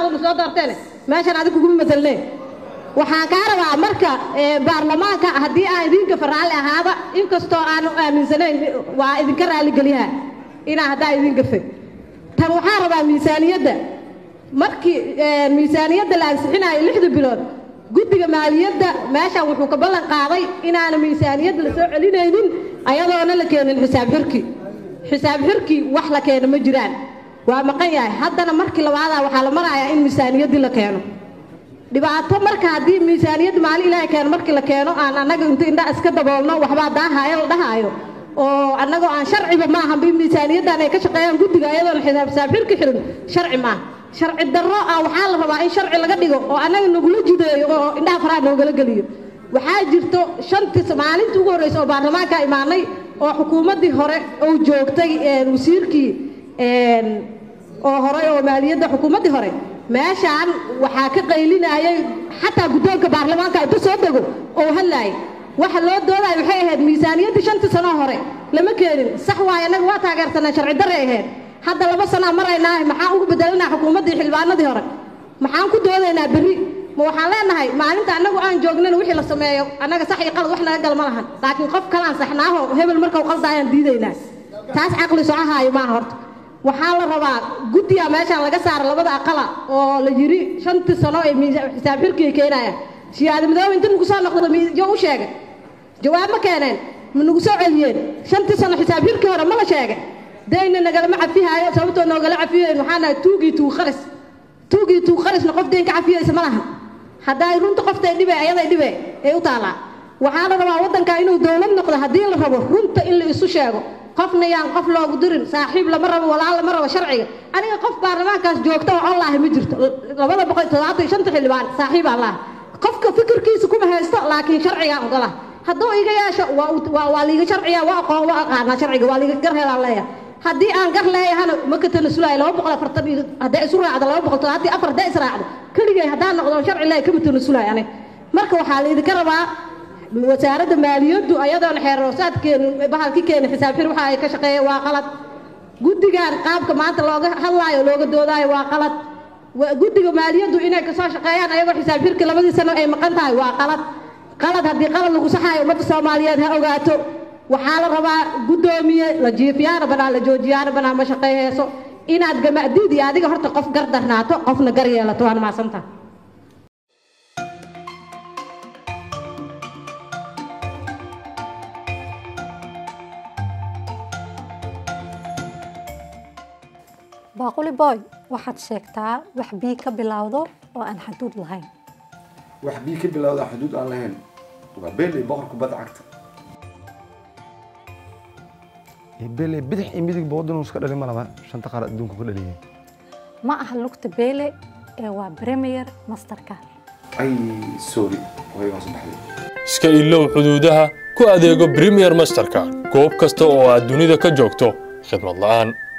adaa una soo doorteen meeshan adig kuguma matalne waxaan kaa rabaa marka baarlamaanka haddii aan idinka faraalli ahaada inkastoo aanu aaminsanayn waa idinka raalligeliyaha inaa haddaa idin gafay tan waxaa rabaa miisaaniyadda markii miisaaniyadda la ansixinayo lixda bilood guddiga maaliyadda meeshan wuxuu ka ballan qaaday inaana miisaaniyadda la soo celinaynin ayadoona la keenin xisaab xirki xisaab xirki wax la keeno ma jiraan waa maqan yahay haddana markii labaadaa waxaa la marayaa in miisaaniyaddii la keeno dhibaato marka haddii miisaaniyadda maalin ilaahay keeno markii la keeno aan annaga inta indhaa iska daboolno waxbaa daahaayo la dhahaayo oo annagoo aan sharciba maaha bi miisaaniyaddan ay ka shaqeeyaan guddiga ayadoona xisaab xisaab xirki xirin sharci maaha sharci darro ah waxaa la rabaa in sharci laga dhigo oo annaga nagula jideeyo oo indhaha faraha noogala geliyo waxaa jirto shantii maalintii ugu horreysa oo baarlamaanka imaanay oo xukuumaddii hore uu joogtay wasiirkii oo hore oo maaliyadda xukuumaddii hore meeshaan waxaa ka qaylinayay xataa guddoonka baarlamaanka inta soo dego oo hadlaayay waxa loo doodayo waxay ahayd miisaaniyaddii shantii sanoo hore lama keenin sax waaye annaga waa taageersanaa sharci darray ahayd hadda laba sanaa maraynaa maxaan ugu bedelanaa xukuumaddii xildhibaanadii hore maxaan ku doodaynaa berri ma waxaan leenahay maalinta annagu aan joognana wixii la sameeyo annaga sax iyo qalad wax naga gal ma lahan laakiin qof kalaan saxnaaho hebel markau qaldaayaan diidaynaa taas caqli socahaayo maaha horta waxaa la rabaa guddiga meeshaan laga saara labada aqala oo la yiri shantii sano ee xisaab xirkiga keenaya shiyaada madoobe inta nagu soo noqdo yo u sheegay jawaab ma keeneen ma nagu soo celiyeen shantii sano xisaab xirkii hore ma la sheegay dayna nagalama cafihaayo sababtoo noogala cafiyeyn waxaa nahay tuugii tuug qaris tuugii tuug qarisna qof deyn ka cafiyeysa ma laha hadday runta qoftay dhibe ayaday dhibe ee u taalaa waxaa la rabaa waddanka inuu dowlad noqdo haddii la rabo runta in la isu sheego qofna yaan qof loogu dirin saaxiib lama rabo walaal lama rabo sharciga aniga qof baarlamaankaas joogta oo allaahi ma jirto labada boqol toddobaatan iyo shanta xildhibaan saaxiib allah qofka fikirkiisa kuma haysto laakiin sharcigaan ogola hadduu iga yeesho waa liiga sharciya waa aqoon waa aqaanaa sharciga waa liiga gar helaan leeyahay haddii aan gar leeyahana ma ka tanasulayo laba boqol afartan iyo hadday isu raacdo laba boqol toddobaatan afar hadday israacdo keligay haddaan noqdo sharci leeyahay kama tanasulayo aniga marka waxaa laydinka rabaa wasaaradda maaliyaddu ayadoona xeer roosaadkeenu bahalki keena xisaab xir waxa ay ka shaqeeya waa qalad guddigan qaabka maanta looga hadlaayo looga doodaayo waa qalad guddiga maaliyaddu inay kasoo shaqeeyaan ayagoo xisaab xirki labadii sano ay maqan tahay waa qalad qalad haddii qalad lagu saxaayo ummadda soomaaliyeed ha ogaato waxaa la rabaa guddoomiye la jiifiyaana banaa la joojiyaana banaa ma shaqeeyeyso inaad gamacdiid iyo adiga horta qof gar darnaato qofna gar yeelato waana mahadsantaha baaquli boy waxaad sheegtaa wax bii ka bilowdo oo aan xaduud lahayn wax bii ka bilowda xuduud aan lahayn waa beeley boqor kubadda cagta beeley bidix iyo midigba waddanuu iska dhalin ma laba shanta qaar adduunku ka dhaliyeen ma aha lugta beele ee waa premier masterka ay sorry way waa saddexday iska ilow xuduudaha ku adeego premier masterka goob kasta oo aad dunida ka joogto khidmad la'aan